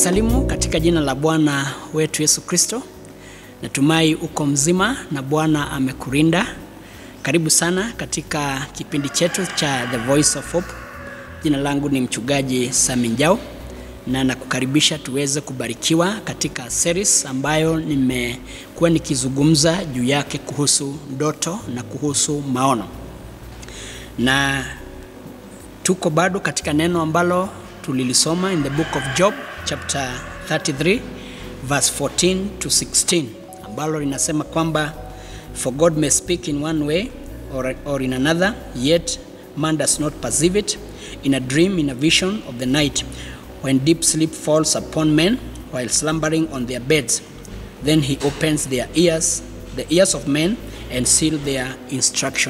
kusalimu katika jina la Bwana wetu Yesu Kristo. Natumai uko mzima na Bwana amekurinda. Karibu sana katika kipindi chetu cha The Voice of Hope. Jina langu ni mchungaji Sami Njau na nakukaribisha tuweze kubarikiwa katika series ambayo nimekuwa nikizungumza juu yake kuhusu ndoto na kuhusu maono, na tuko bado katika neno ambalo tulilisoma in the book of Job chapter 33 verse 14 to 16 ambalo linasema kwamba for God may speak in one way or, or in another yet man does not perceive it in a dream in a vision of the night when deep sleep falls upon men while slumbering on their beds then he opens their ears the ears of men and seal their instruction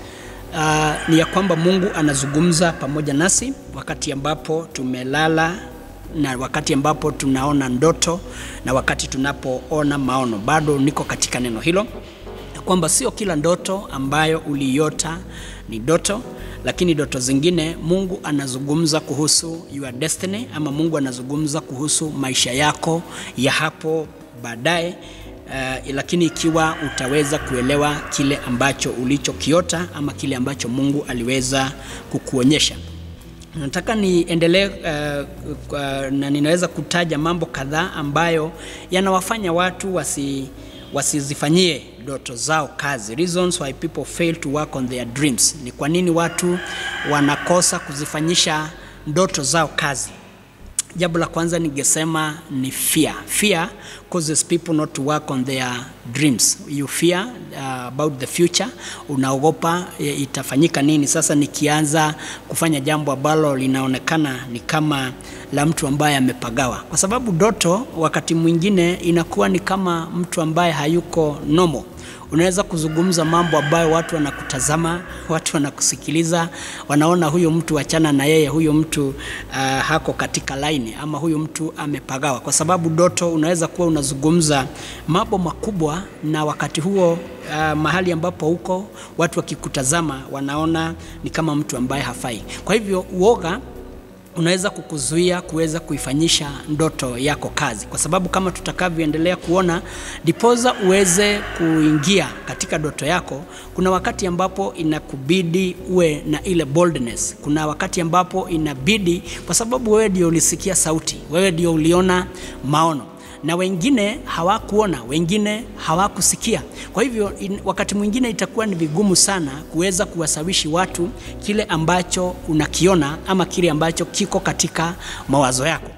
uh, ni ya kwamba Mungu anazungumza pamoja nasi wakati ambapo tumelala na wakati ambapo tunaona ndoto na wakati tunapoona maono. Bado niko katika neno hilo ya kwamba sio kila ndoto ambayo uliota ni ndoto, lakini ndoto zingine Mungu anazungumza kuhusu your destiny, ama Mungu anazungumza kuhusu maisha yako ya hapo baadaye. Uh, lakini ikiwa utaweza kuelewa kile ambacho ulichokiota ama kile ambacho Mungu aliweza kukuonyesha. Nataka niendelee uh, uh, na ninaweza kutaja mambo kadhaa ambayo yanawafanya watu wasi wasizifanyie ndoto zao kazi. Reasons why people fail to work on their dreams. Ni kwa nini watu wanakosa kuzifanyisha ndoto zao kazi? Jambo la kwanza ningesema ni fear. Fear causes people not to work on their dreams. You fear uh, about the future, unaogopa itafanyika nini sasa nikianza kufanya jambo ambalo linaonekana ni kama la mtu ambaye amepagawa, kwa sababu ndoto wakati mwingine inakuwa ni kama mtu ambaye hayuko normal unaweza kuzungumza mambo ambayo watu wanakutazama, watu wanakusikiliza, wanaona huyo mtu achana na yeye, huyo mtu uh, hako katika laini, ama huyo mtu amepagawa, kwa sababu ndoto unaweza kuwa unazungumza mambo makubwa, na wakati huo uh, mahali ambapo huko watu wakikutazama wanaona ni kama mtu ambaye hafai. Kwa hivyo uoga unaweza kukuzuia kuweza kuifanyisha ndoto yako kazi, kwa sababu kama tutakavyoendelea kuona, dipoza uweze kuingia katika ndoto yako, kuna wakati ambapo inakubidi uwe na ile boldness. Kuna wakati ambapo inabidi, kwa sababu wewe ndio ulisikia sauti, wewe ndio uliona maono na wengine hawakuona, wengine hawakusikia. Kwa hivyo in, wakati mwingine itakuwa ni vigumu sana kuweza kuwasawishi watu kile ambacho unakiona ama kile ambacho kiko katika mawazo yako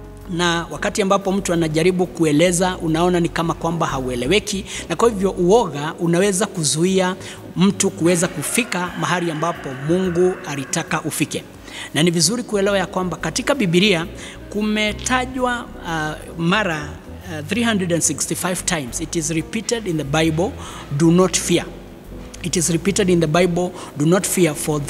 na wakati ambapo mtu anajaribu kueleza unaona ni kama kwamba haueleweki, na kwa hivyo uoga unaweza kuzuia mtu kuweza kufika mahali ambapo Mungu alitaka ufike na ni vizuri kuelewa ya kwamba katika Biblia kumetajwa uh, mara uh, 365 times it is repeated in the Bible do not fear it is repeated in the Bible do not fear for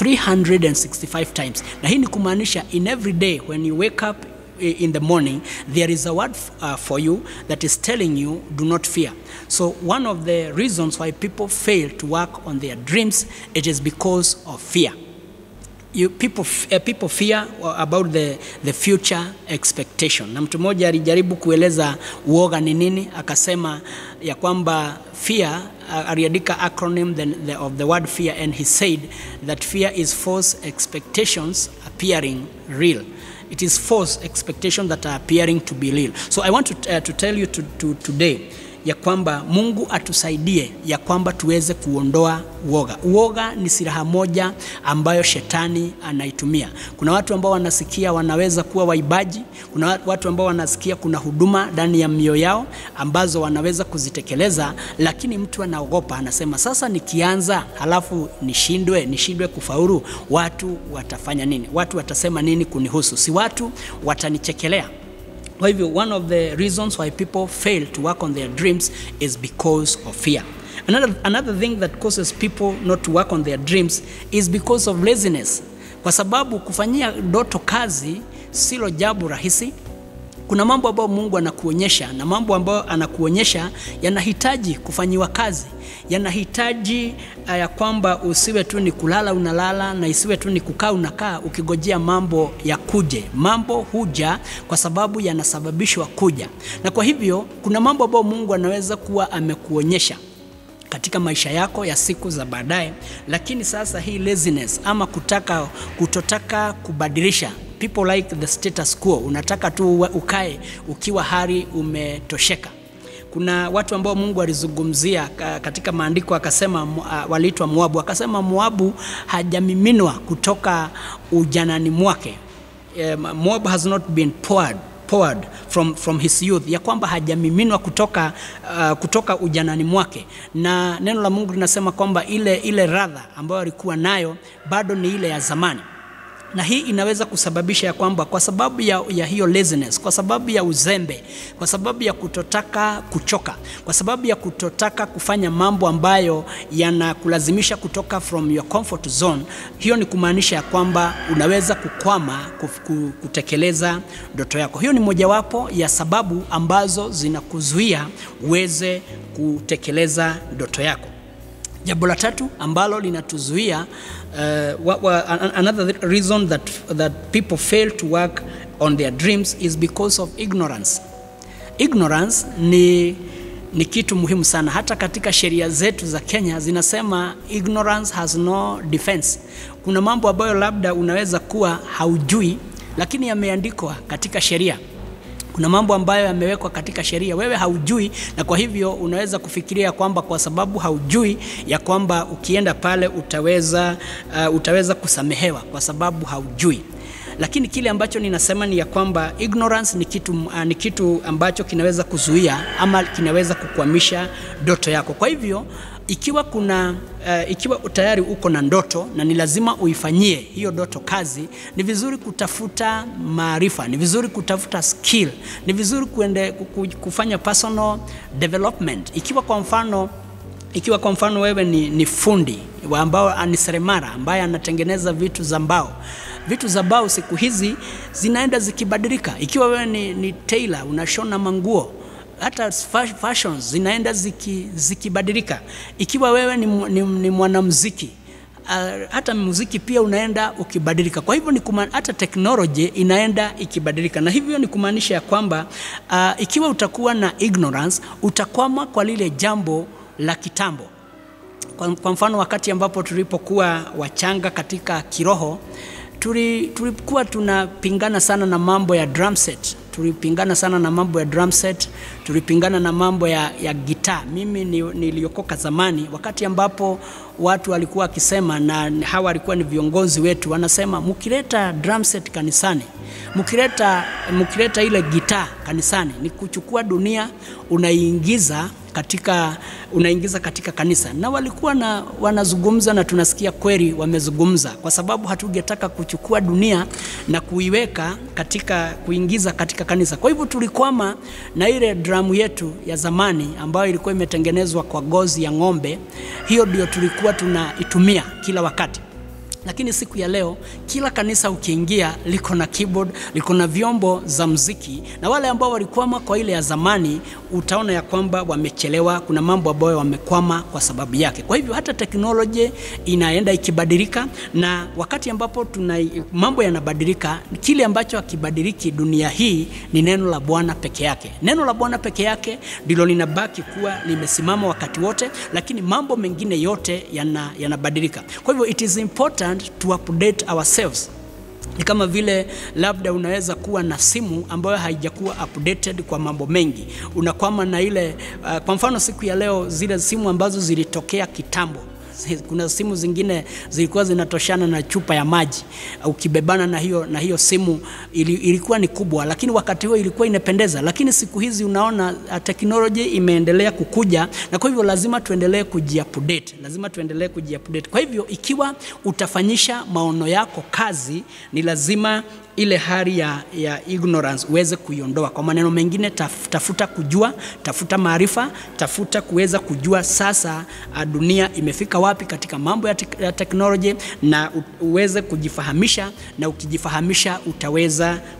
365 times na hii ni kumaanisha in every day when you wake up in the morning there is a word uh, for you that is telling you do not fear so one of the reasons why people fail to work on their dreams it is because of fear You, people, uh, people fear about the, the future expectation. Na mtu mmoja alijaribu kueleza uoga ni nini, akasema ya kwamba fear uh, aliandika acronym the, the, of the word fear and he said that fear is false expectations appearing real. It is false expectations that are appearing to be real. So I want to, uh, to tell you to, to, today ya kwamba Mungu atusaidie ya kwamba tuweze kuondoa uoga. Uoga ni silaha moja ambayo shetani anaitumia. Kuna watu ambao wanasikia wanaweza kuwa waibaji, kuna watu ambao wanasikia kuna huduma ndani ya mioyo yao ambazo wanaweza kuzitekeleza, lakini mtu anaogopa, anasema sasa nikianza halafu nishindwe, nishindwe kufaulu, watu watafanya nini? Watu watasema nini kunihusu? Si watu watanichekelea. Kwa hivyo one of the reasons why people fail to work on their dreams is because of fear. Another, another thing that causes people not to work on their dreams is because of laziness. Kwa sababu kufanyia ndoto kazi silo jambo rahisi. kuna mambo ambayo Mungu anakuonyesha na mambo ambayo anakuonyesha yanahitaji kufanyiwa kazi, yanahitaji uh, ya kwamba usiwe tu ni kulala unalala, na isiwe tu ni kukaa unakaa ukigojea mambo ya kuje. Mambo huja kwa sababu yanasababishwa kuja, na kwa hivyo kuna mambo ambayo Mungu anaweza kuwa amekuonyesha katika maisha yako ya siku za baadaye, lakini sasa hii laziness ama kutaka kutotaka kubadilisha people like the status quo, unataka tu ukae ukiwa hali umetosheka. Kuna watu ambao Mungu alizungumzia katika maandiko akasema, uh, waliitwa Moabu, akasema Moabu hajamiminwa kutoka ujanani mwake. Um, Moab has not been poured poured from, from his youth, ya kwamba hajamiminwa kutoka, uh, kutoka ujanani mwake, na neno la Mungu linasema kwamba ile, ile radha ambayo alikuwa nayo bado ni ile ya zamani na hii inaweza kusababisha ya kwamba kwa sababu ya, ya hiyo laziness, kwa sababu ya uzembe, kwa sababu ya kutotaka kuchoka, kwa sababu ya kutotaka kufanya mambo ambayo yanakulazimisha kutoka from your comfort zone, hiyo ni kumaanisha ya kwamba unaweza kukwama kutekeleza ndoto yako. Hiyo ni mojawapo ya sababu ambazo zinakuzuia uweze kutekeleza ndoto yako. Jambo la tatu ambalo linatuzuia uh, wa, wa, another reason that, that people fail to work on their dreams is because of ignorance. Ignorance ni, ni kitu muhimu sana. Hata katika sheria zetu za Kenya zinasema ignorance has no defense. Kuna mambo ambayo labda unaweza kuwa haujui, lakini yameandikwa katika sheria kuna mambo ambayo yamewekwa katika sheria wewe haujui, na kwa hivyo unaweza kufikiria kwamba kwa sababu haujui ya kwamba ukienda pale utaweza, uh, utaweza kusamehewa kwa sababu haujui. Lakini kile ambacho ninasema ni ya kwamba ignorance ni kitu, uh, ni kitu ambacho kinaweza kuzuia ama kinaweza kukwamisha ndoto yako. Kwa hivyo ikiwa kuna uh, ikiwa tayari uko na ndoto na ni lazima uifanyie hiyo ndoto kazi, ni vizuri kutafuta maarifa, ni vizuri kutafuta skill, ni vizuri kuende, kufanya personal development. Ikiwa kwa mfano ikiwa kwa mfano wewe ni, ni fundi ambao ni seremala ambaye anatengeneza vitu za mbao vitu za mbao siku hizi zinaenda zikibadilika. Ikiwa wewe ni, ni tailor unashona manguo hata fashions zinaenda zikibadilika ziki. Ikiwa wewe ni, ni, ni mwanamuziki uh, hata muziki pia unaenda ukibadilika. Kwa hivyo ni kuma, hata teknoloji inaenda ikibadilika, na hivyo ni kumaanisha ya kwamba uh, ikiwa utakuwa na ignorance utakwama kwa lile jambo la kitambo. Kwa, kwa mfano wakati ambapo tulipokuwa wachanga katika kiroho tulikuwa tunapingana sana na mambo ya drum set tulipingana sana na mambo ya drum set, tulipingana na mambo ya, ya gitaa. Mimi niliokoka zamani, wakati ambapo watu walikuwa wakisema, na hawa walikuwa ni viongozi wetu, wanasema mkileta drum set kanisani, mkileta mkileta ile gitaa kanisani, ni kuchukua dunia unaiingiza katika unaingiza katika kanisa, na walikuwa na wanazungumza, na tunasikia kweli wamezungumza, kwa sababu hatugetaka kuchukua dunia na kuiweka katika kuingiza katika kanisa. Kwa hivyo tulikwama na ile dramu yetu ya zamani ambayo ilikuwa imetengenezwa kwa ngozi ya ng'ombe. Hiyo ndio tulikuwa tunaitumia kila wakati lakini siku ya leo kila kanisa ukiingia liko na keyboard, liko na vyombo za mziki, na wale ambao walikwama kwa ile ya zamani utaona ya kwamba wamechelewa. Kuna mambo ambayo wamekwama kwa sababu yake. Kwa hivyo hata teknolojia inaenda ikibadilika, na wakati ambapo tuna mambo yanabadilika, kile ambacho hakibadiliki dunia hii ni neno la Bwana peke yake. Neno la Bwana peke yake ndilo linabaki kuwa limesimama wakati wote, lakini mambo mengine yote yanabadilika. Yana kwa hivyo it is important to update ourselves. Ni kama vile labda unaweza kuwa na simu ambayo haijakuwa updated kwa mambo mengi, unakwama na ile uh, kwa mfano siku ya leo zile simu ambazo zilitokea kitambo kuna simu zingine zilikuwa zinatoshana na chupa ya maji, ukibebana na hiyo, na hiyo simu ili, ilikuwa ni kubwa, lakini wakati huo ilikuwa inapendeza. Lakini siku hizi unaona teknolojia imeendelea kukuja, na kwa hivyo lazima tuendelee kujiupdate, lazima tuendelee kujiupdate. Kwa hivyo ikiwa utafanyisha maono yako kazi, ni lazima ile hali ya, ya ignorance uweze kuiondoa. Kwa maneno mengine, taf, tafuta kujua, tafuta maarifa, tafuta kuweza kujua sasa dunia imefika wapi katika mambo ya, te ya teknolojia na uweze kujifahamisha, na ukijifahamisha utaweza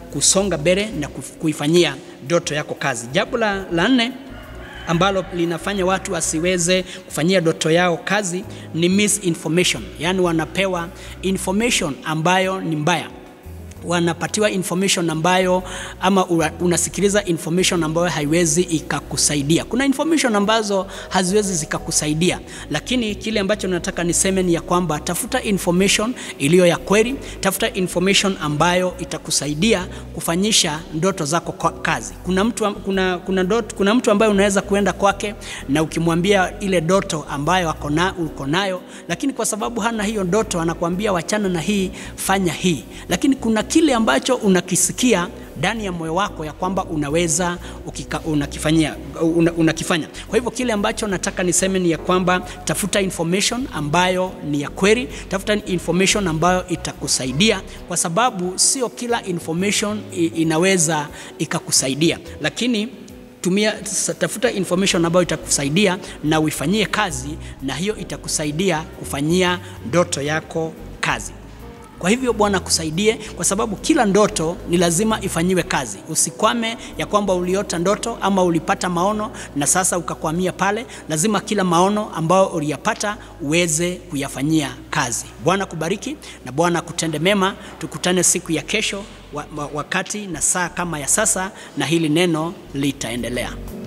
kusonga mbele na kuf- kuifanyia ndoto yako kazi. Jambo la, la nne ambalo linafanya watu wasiweze kufanyia ndoto yao kazi ni misinformation, yaani wanapewa information ambayo ni mbaya wanapatiwa information ambayo ama una- unasikiliza information ambayo haiwezi ikakusaidia. Kuna information ambazo haziwezi zikakusaidia, lakini kile ambacho nataka niseme ni ya kwamba tafuta information iliyo ya kweli, tafuta information ambayo itakusaidia kufanyisha ndoto zako kwa kazi. Kuna mtu, am- kuna, kuna, dot, kuna mtu ambaye unaweza kuenda kwake na ukimwambia ile ndoto ambayo ako na, uko nayo, lakini kwa sababu hana hiyo ndoto anakuambia wachana na hii, fanya hii, lakini kuna kile ambacho unakisikia ndani ya moyo wako ya kwamba unaweza ukika, unakifanyia, una, unakifanya. Kwa hivyo kile ambacho nataka niseme ni ya kwamba tafuta information ambayo ni ya kweli, tafuta information ambayo itakusaidia, kwa sababu sio kila information i- inaweza ikakusaidia, lakini tumia s- tafuta information ambayo itakusaidia na uifanyie kazi, na hiyo itakusaidia kufanyia ndoto yako kazi. Kwa hivyo Bwana akusaidie, kwa sababu kila ndoto ni lazima ifanyiwe kazi. Usikwame ya kwamba uliota ndoto ama ulipata maono na sasa ukakwamia pale. Lazima kila maono ambayo uliyapata uweze kuyafanyia kazi. Bwana kubariki na Bwana kutende mema. Tukutane siku ya kesho wa, wa, wakati na saa kama ya sasa, na hili neno litaendelea.